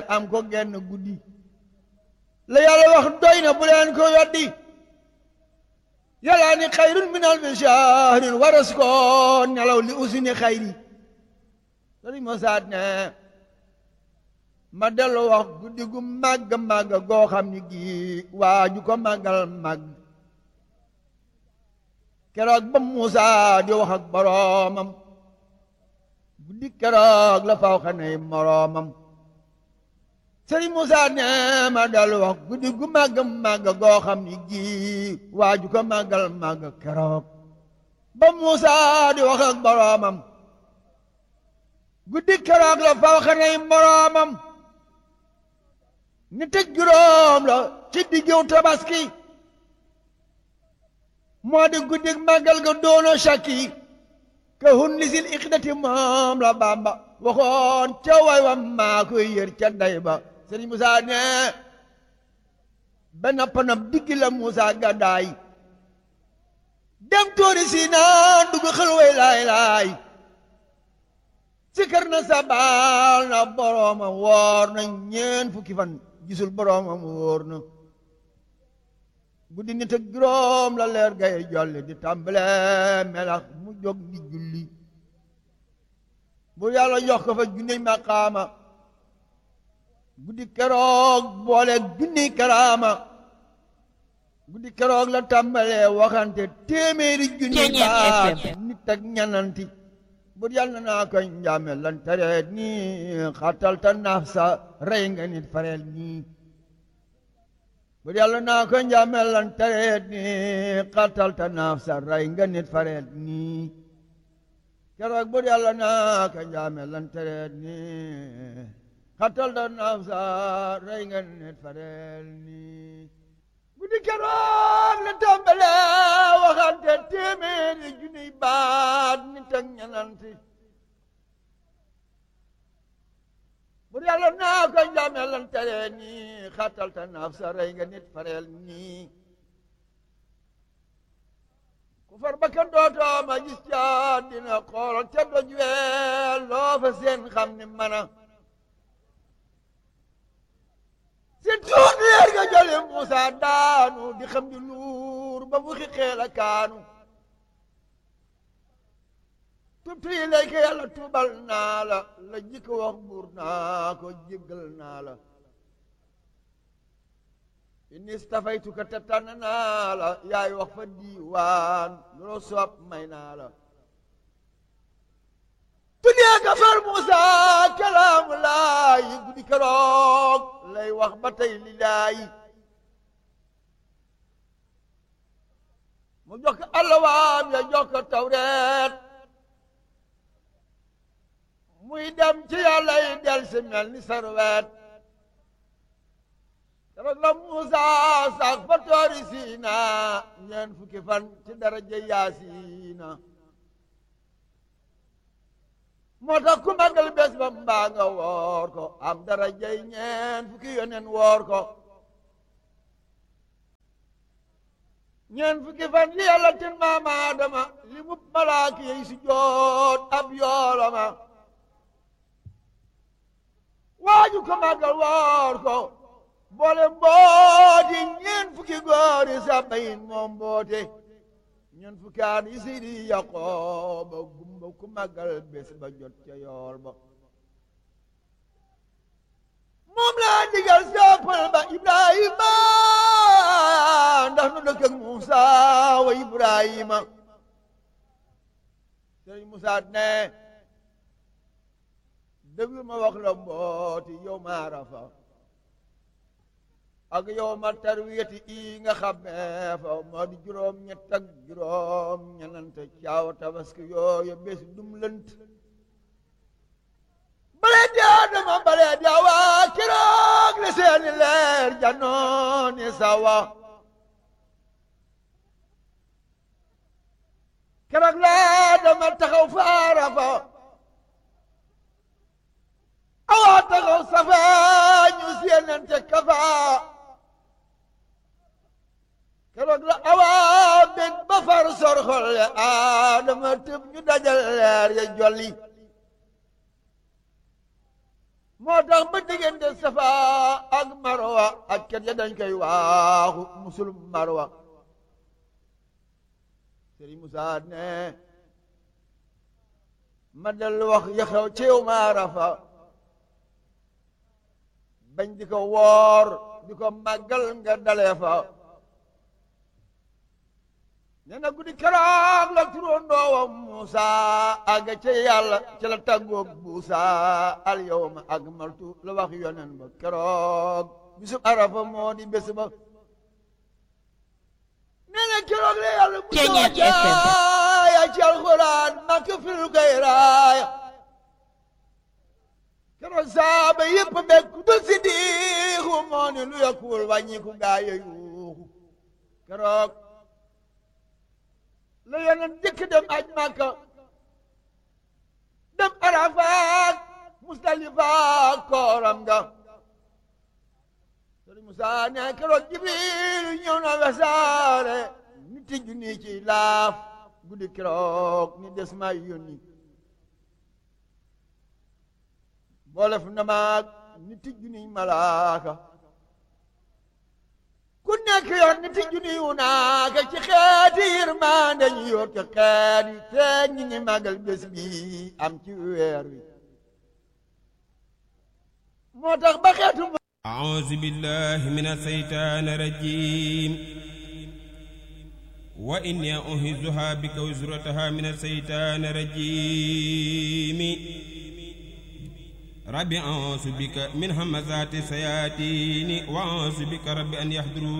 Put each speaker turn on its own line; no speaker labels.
am ko genn guddi la yàlla wax doy na bu leen ko weddi yàlla ni xayrun min alfi shahrin waras ko nelaw li usini xayri sëriñ Mosaat ne ma dellu wax guddi gu màgg màgg goo xam ni gii waa ju ko màggal màgg keroog ba Muusa di wax ak boroomam guddi keroog la faw xanay moroomam sëriñ Muusa ne ma dellu wax guddi gu màgg màgg goo xam ni gii waa ju ko màggal màgg keroog ba Muusa di wax ak boroomam guddi keroog la faw xanay moroomam ni tëj juróom la ci diggiw tabaski moo di guddi màggal ga doono shakki ka hun lisil iqdati moom la Bàmba waxoon ca way wa maa koy yër ca day ba Sëriñ Musaa ne ba nappanam diggi la Musaa gàddaay dem tóori si naan dugg xel way laay laay sikar na sabal na boroomam woor na ñeen fukki fan gisul boroomam wóor na guddi nit ak juróom la leer gay jolli di tàmbale melax mu jóg di julli bu yàlla jox ko fa junniy maqaama guddi keroog boole junniy karaama guddi keroog la tàmbale waxante téeméeri junniy baat nit ak ñananti bur yàlla naa koy njaame lan tareet nii xatal ta naaf sa rey nga nit fareel nii bur yàlla naa koy njaame lan tareet nii xatal ta naaf sa rey nga nit fareel nii keroog bur yàlla naa koy njaame lan tareet nii xatal ta naaf sa rey nga nit fareel nii guddi keroog la tàmbale waxante téeméeri junniy baat nit ak ñananti bur yàlla naa ko njame lan tere nii xatal ta naaf sa rey nga nit fareel nii ku far ba ka dootoo ma gis ca dina xoolal ca doj weel loo fa seen xam ni mana si tuut leer nga jële Muusa daanu di xam di luur ba mu xixee la kaanu tubtu yi lay ko yàlla tuubal naa la la jikko wax buur naa ko jéggal naa la inni stafaytuka te tànn naa la yaay wax fa diiwaan loo soob may naa la tuddee ka far Muusa kalaamu laay guddi keroog lay wax ba tey li laay mu jox ko allawaam ya jox ko tawreet muy dem ci yàlla yi del si mel ni sarwet keroog la Muusa sax fa toori siina ñeen fukki fan ci daraja yaasiina moo tax ku màggal bés ba mbaa nga woor ko am dara jay ñeen fukki yoneen woor ko ñeen fukki fan li yàlla tin maama Adama li mu malaaki yi si joot ab yoolama waaju ko màggal woor ko boole mbooti ñeen fukki góori sabayin moom mboote ñeen fukki aan yi sidi Yaqooba gumba ku màggal bés ba jot ca yool ba moom laa digal soppal ba Ibrahima ndax nu dëkk ak Muusa wa Ibrahima sëriñ Muusa ne déglu ma wax la mbooti yow ma Arafa ak yow ma tarwiyati i nga xam ne fa moo di juróom ñett ak juróom ñenante caaw tabaski yooyu bés dum lënt bale di Adama bale di Awa keroog la seeni leer janooni sawa keroog la Adama taxaw fa Arafa Awa taxaw safa ñu seenante kafa keroog la awaa bég ba far sor xolle Adama tëb ñu dajal leer ya jolli moo tax ba diggante safa ak marwa ak ket ya dañ koy waaxu musul marwa sëriñ Musaa ne ma dellu wax yaxew ci yow ma arafa bañ di ko woor di ko màggal nga dalee fa nee na guddi keroog la turóondoowam Muusa àgga ca yàlla ca la tàggoog buusa al yawma akmaltu la wax yonen ba keroog bisub arafa moo di bés ba nee na keroog la yàlla bu ya ci alxuraan makk fil koy raaya keroog saaba yëpp bekk du si diixu moo ni lu yokkuwul wàññiku gaa yi yuuxu keroog la yeneen jëkk dem aj Makka dem Arafaat Musdalifa kooram nga Sëriñ Musaa ne keroog Jibril ñëw na wesaare nit ju nii ci laaf guddi keroog ni des ma yónni boolef na maag nit ju nii malaaka ku nekk yoon nit ju nii wu naaka ci xeeti yërmande ñu yor ci xeet yi te ñi ngi màggal bés bi am ci weer wi moo tax ba xeetu
أعوذ بالله من الشيطان الرجيم وإني أعيذها بك وزرتها من الشيطان الرجيم رب أعوذ بك من همزات الشياطين وأعوذ بك رب أن يحضرون